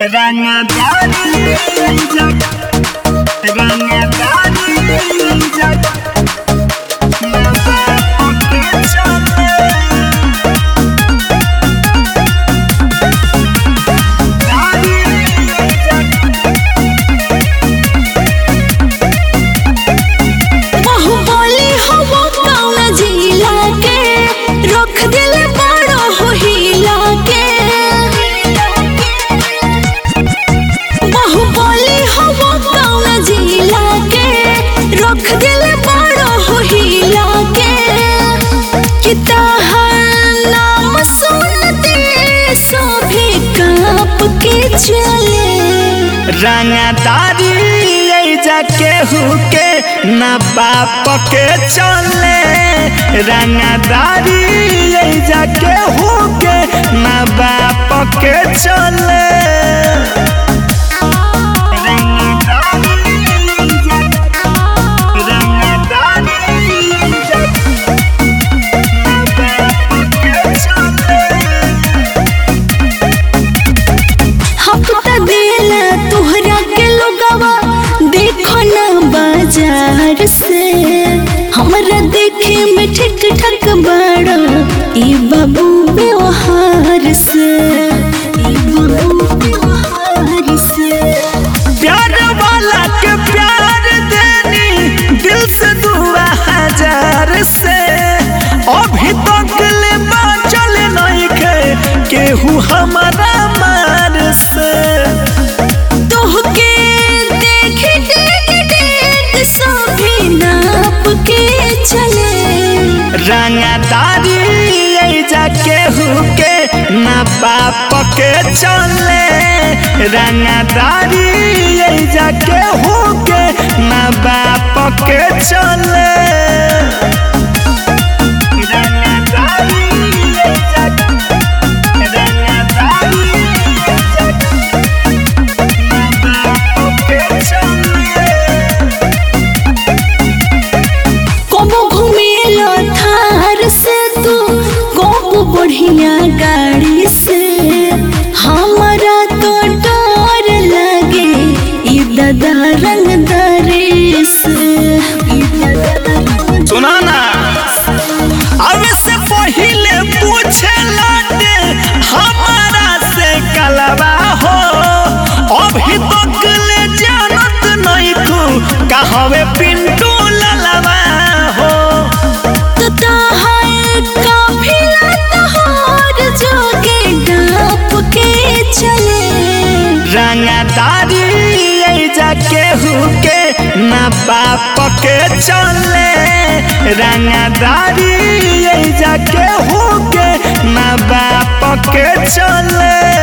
रंगदारी जग रंगदारी जग बाहुबली हवा कौना जिला के रख दिल बड़ो हो हिला के बाहुबली हवा कौना जिला के रख दिल बड़ो हो हिला के किताहर नाम सुनते सभी कांप के चले रंगदारी जाके हुके न बाप के चले रंगदारी जाके हुके न बाप के चले हफ्ता देला तोहरा के लोगवा देखो ना बाजार से हमरा देखे में ठीक ठाक बड़ा ई बाबू व्यवहार से ई बाबू व्यवहार से प्यार वाला के प्यार देनी दिल से दुआ हजार से अभी तक ले बाचल नहीं के केहू हमारा मार से तोहके देख देख देख सभी नाप के चले रंगदारी जाके हुके न बाप के चले रंगदारी जाके हुके न बाप के चले रंगदारी जाके रंगदारी न बाप के चले कबो घूमेला थार से तू कबो बढ़िया गाड़ी से हमारा तो डर लगे ई दादा रंगदारी से ई दादा रंगदारी सुना ना अब से पहले पूछे लाटे हमारा से कलवा हो अभी तक ले जानत नहीं खू कहवे पिंटू ललवा हो तो तहार काफिला तहार जोगे डाप के चले रंगदारी जाके हुके न बाप के चले रंगदारी जाके हुके न बाप के चले